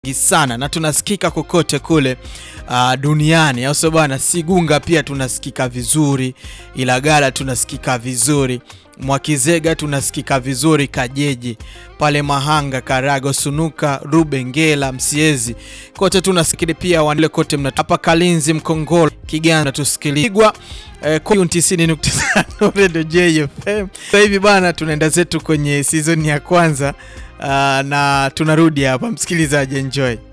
sana na tunasikika kokote kule uh, duniani au sio bwana? Sigunga pia tunasikika vizuri, Ilagala tunasikika vizuri, Mwakizega tunasikika vizuri, Kajeji pale Mahanga, Karago, Sunuka, Rubengela, Msiezi kote tunasikili pia wale kote mna hapa Kalinzi, Mkongolo, Kiganda tusikiligwa eh, 90.5 Radio JFM. Sasa hivi bana, tunaenda zetu kwenye season ya kwanza uh, na tunarudi hapa, msikilizaji, enjoy.